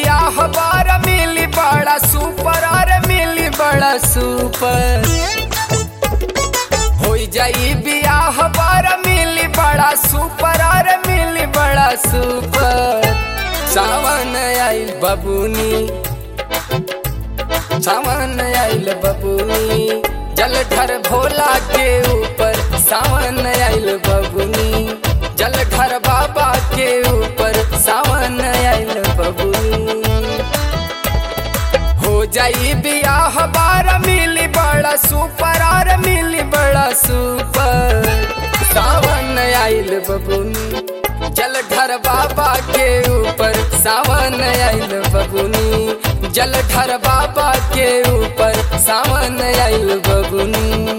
बियाह बार मिली बड़ा सुपर अरे मिली बड़ा सुपर हो जाई बियाह बार मिली बड़ा सुपर अरे मिली बड़ा सुपर सावन आइल बबुनी सावन आइल बबुनी जलधर भोला के ऊपर सावन आइल बबुनी जलधर बाबा के ऊपर सावन आइल बबुनी हो जाई बियाह बार मिली बड़ा सुपर और मिली बड़ा सुपर सावन आइल बबुनी जलधर बाबा के ऊपर सावन आइल बबुनी जलधर बाबा के ऊपर सावन आइल बबुनी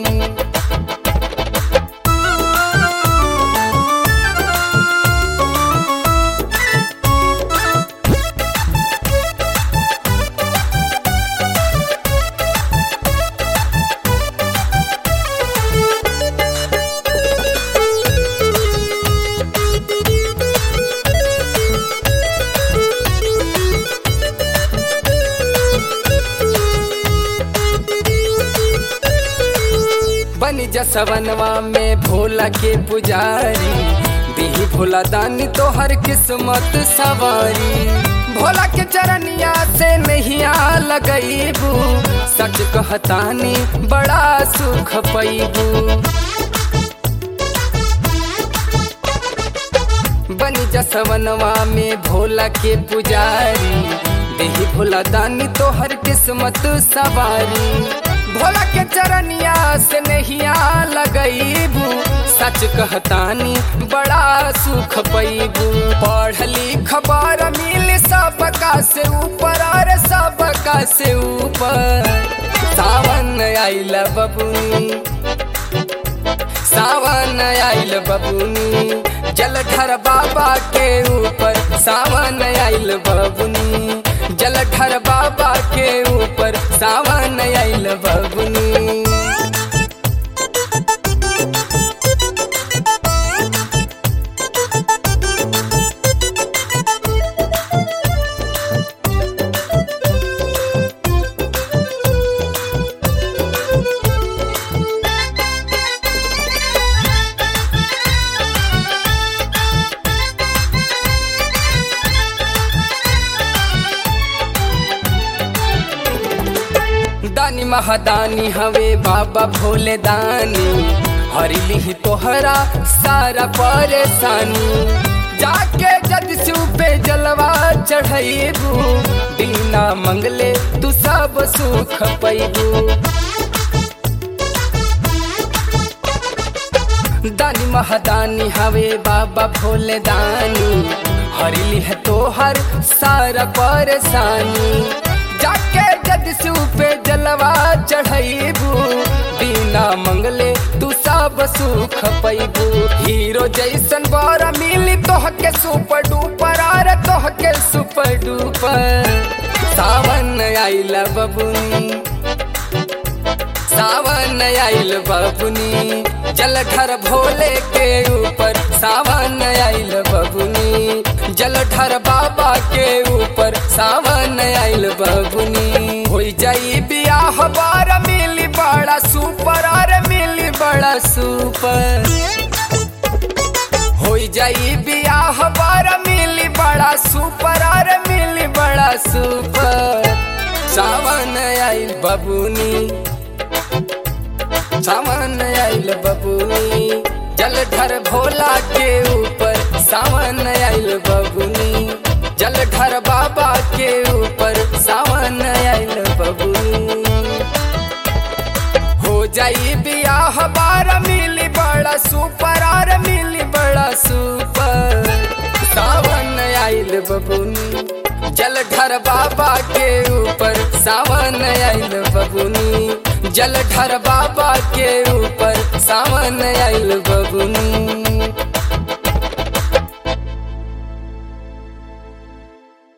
बनी जसवनवा में भोला के पुजारी दिही भोला दानी तो हर किस्मत सवारी भोला के चरनिया से नहीं आ लगईबू सच कहतानी बड़ा सुख पैबू बनी जसवनवा में भोला के पुजारी देही भोला दानी तो हर किस्मत सवारी भोला के चरनिया से नहीं आ लगईबू सच कहतानी बड़ा सुख पैबू पढ़ लिख बार मिल सबका से ऊपर और सबका से ऊपर सावन आइल बबुनी सावन आइल बबुनी जलधर बाबा के ऊपर सावन आइल बबुनी जलधर बाबा के ऊपर सावन आइल बबुनी दानी महादानी हवे बाबा भोले दानी हरिली तोहरा सारा परेशानी जाके जद पे जलवा चढ़ेबू बिना मंगले तू सब सुख पैबू दानी महादानी हवे बाबा भोले दानी हरिली है तोहर सारा परेशानी जाके जद पे जलवा चढ़ेबू बिना मंगले तू सब सुख पैबू हीरो जैसन बारा मिली तोह के सुपर डुपर आर तोह के सुपर डुपर सावन आइला बबुनी सावन आइल बबुनी जलधर भोले के ऊपर सावन आइल बबुनी जलधर बाबा के ऊपर सावन आइल बबुनी हो जाई बियाह बार मिली बड़ा सुपर और मिली बड़ा सुपर हो जाई बियाह बार मिली बड़ा सुपर और मिली बड़ा सुपर सावन आइल बबुनी सावन आइल बबुनी जलधर भोला के ऊपर सावन आइल बबुनी जलधर बाबा के ऊपर सावन आइल बबुनी हो जाई बियाह बार मिली बड़ा सुपर और मिली बड़ा सुपर सावन आइल बबुनी जलधर बाबा के ऊपर सावन आइल बबुनी जलधर बाबा के ऊपर सावन आइल बबुनी